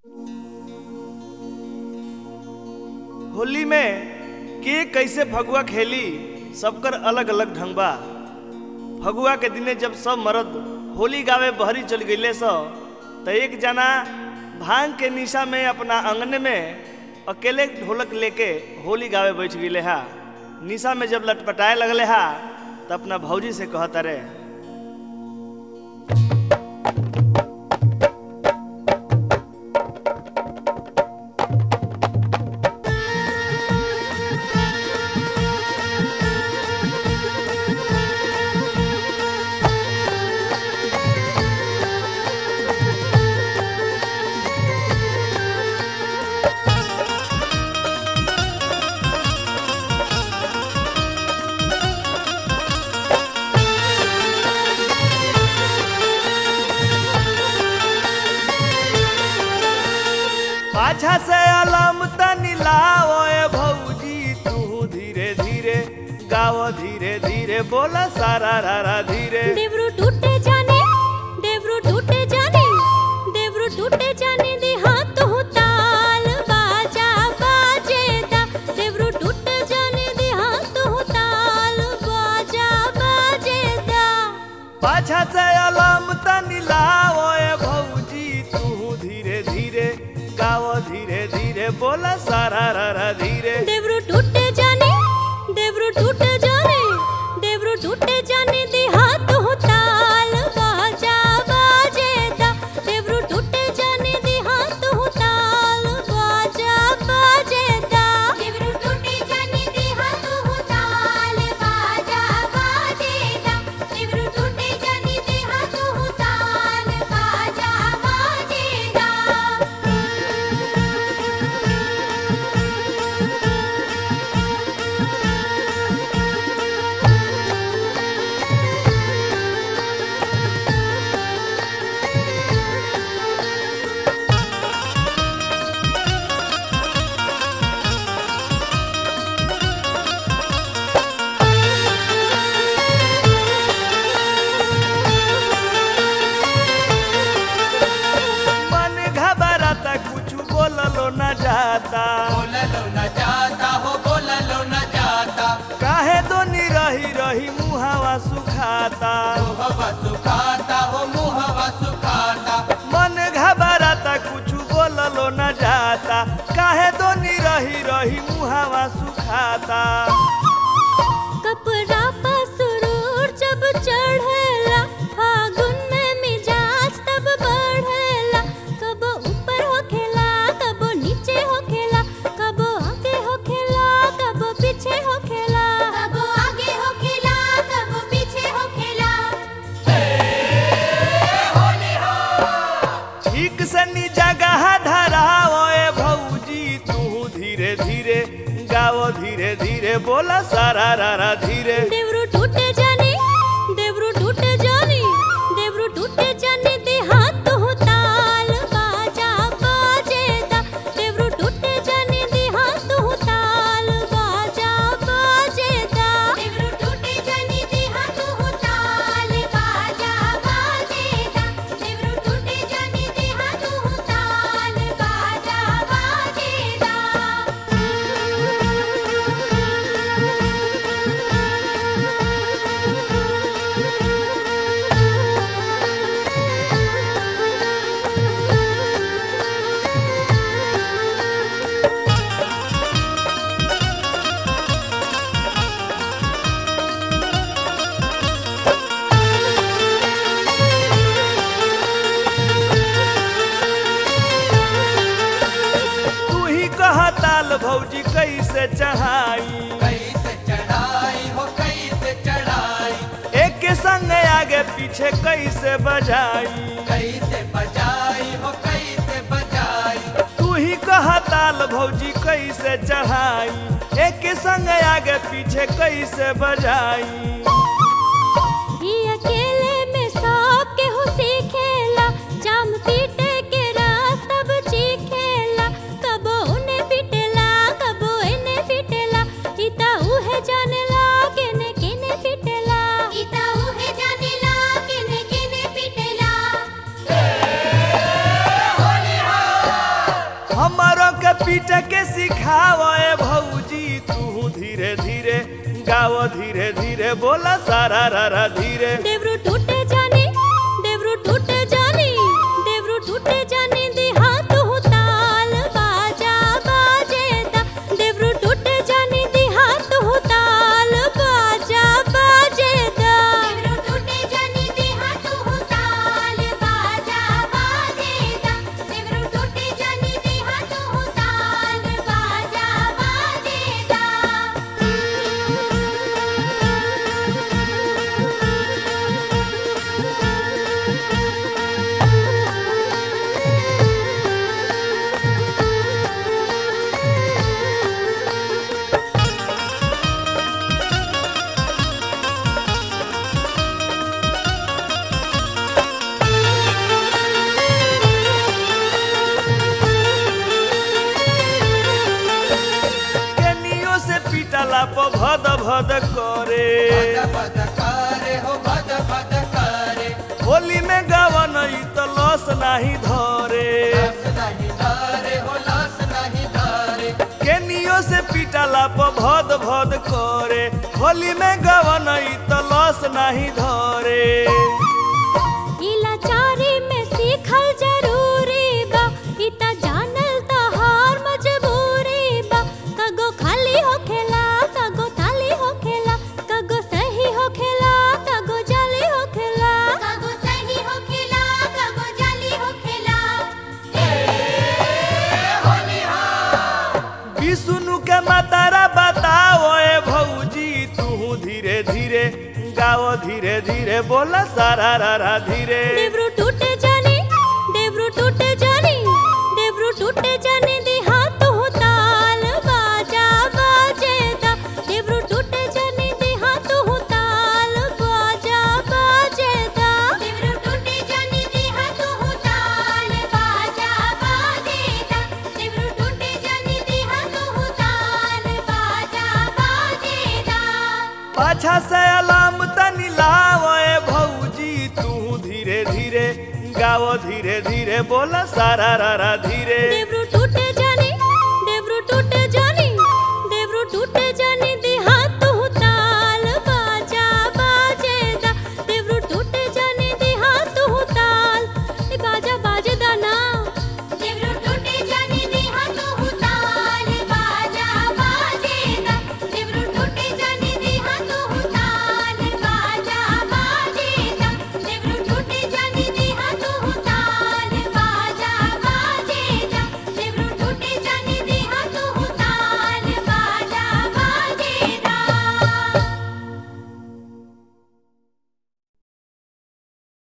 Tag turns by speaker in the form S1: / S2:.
S1: होली में के कैसे फगुआ खेली सबकर अलग अलग ढंग बा फगुआ के दिने जब सब मर्द होली गावे बहरी चल गईले स त एक जना भांग के निशा में अपना अंगने में अकेले ढोलक लेके होली गावे बैठ गईले हा निशा में जब लटपटाए लगले हा त अपना भौजी से कहत रे पाछा से अलम तनी लाओ ए भौजी तू धीरे धीरे गाओ धीरे धीरे बोला सारा रारा धीरे
S2: देवरू टूटे जाने देवरू टूटे जाने देवरू टूटे जाने दे हाथ हो ताल बाजा बाजेदा देवरू टूटे जाने दे हाथ हो ताल बाजा बाजेदा
S1: पाछा से अलम तनी लाओ ए भौजी तू धीरे धीरे गाओ धीरे धीरे बोला सारा रारा धीरे
S2: देवरू टूटे जाने देवरू टूटे जाने देवरू टूटे जाने दे हाथ हो ताल बाजा बाजेदा देवरू टूटे जाने दे हाथ हो ताल बाजा बाजेदा देवरू टूटे जाने दे हाथ हो ताल बाजा बाजेदा देवरू टूटे जाने दे हाथ हो ताल बाजा बाजेदा
S1: मन घबराता कुछ बोललो न जाता
S3: बोललो न जाता हो बोललो न जाता
S1: काहे दोनी रही रही मुहावा सुखाता
S3: मुहवा सुखाता हो मुहवा सुखाता
S1: मन घबराता कुछ बोललो न जाता काहे दोनी रही रही मुहावा सुखाता
S2: कपड़ा पर सुरूर जब चढ़ेला फागुन में मिजाज तब बढ़ेला कब ऊपर होखेला कब नीचे होखेला कब आगे होखेला कब पीछे होखेला कब आगे होखेला कब पीछे होखेला
S1: ठीक से नी जगह धराओ ए भौजी तू धीरे धीरे गाओ धीरे धीरे बोला सारा रारा धीरे
S2: देवरू टूटे जाने देवरू टूटे जाने देवरू टूटे जाने दे हाथ हो ताल बाजा बाजेदा देवरू टूटे जाने दे हाथ हो ताल बाजा बाजेदा देवरू टूटे जाने दे हाथ हो ताल बाजा बाजेदा देवरू टूटे जाने दे हाथ हो ताल बाजा बाजेदा
S1: तू ही कह ताल भौजी कैसे चढ़ाई
S3: कैसे चढ़ाई हो कैसे चढ़ाई
S1: एक के संग आगे पीछे कैसे बजाई
S3: कैसे बजाई हो कैसे बजाई
S1: तू ही कह ताल भौजी कैसे चढ़ाई एक के संग आगे पीछे कैसे बजाई
S2: ई अकेले में सब केहू सीखेला जाम पीटे के रास तब चीखेला कबो उने पीटेला कबो एने पीटेला इता उहे जानेला केने केने पीटेला इता उहे जानेला केने केने पीटेला
S1: हमारो के पीट के सिखावे भौजी तू धीरे धीरे गाओ धीरे धीरे बोला सारा रा रा धीरे
S2: देवरू टूटे जाने देवरू टूटे जाने देवरू टूटे जाने दे हाथ हो ताल बाजा बाजेदा देवरू टूटे जाने दे हाथ हो ताल बाजा बाजेदा देवरू टूटे जाने दे हाथ हो ताल बाजा बाजेदा देवरू टूटे जाने दे हाथ हो ताल बाजा बाजेदा
S1: केनियो से पीटला प भद भद करे
S3: भद भद करे हो भद भद करे
S1: होली में गावन ई त लस नाही धरे
S3: लस नहीं धरे हो लस नहीं धरे
S1: केनियो से पीटला प भद भद करे होली में गावन ई त लस नाही धरे
S2: इलाचारी में सीखल जरूरी बा इता जानल त हार मजबूरी बा कगो खाली होखेला कगो थाली होखेला कगो सही होखेला कगो जाली होखेला कगो सही होखेला कगो जाली होखेला
S1: विष्णु के मातारा बताओ ए भौजी तू धीरे धीरे गाओ धीरे धीरे बोला सारा रा रा धीरे
S2: देवरू टूटे जाने देवरू टूटे जाने देवरू टूटे जाने दे हाथ हो ताल बाजा बाजेदा देवरू टूटे जाने दे हाथ हो ताल बाजा बाजेदा देवरू टूटे जाने दे हाथ हो ताल बाजा बाजेदा देवरू टूटे जाने दे हाथ हो ताल बाजा बाजेदा
S1: पाछा से अलाम तनी लाओ ए भौजी तू धीरे धीरे गाओ धीरे धीरे बोला सारा रा रा धीरे
S2: देवरू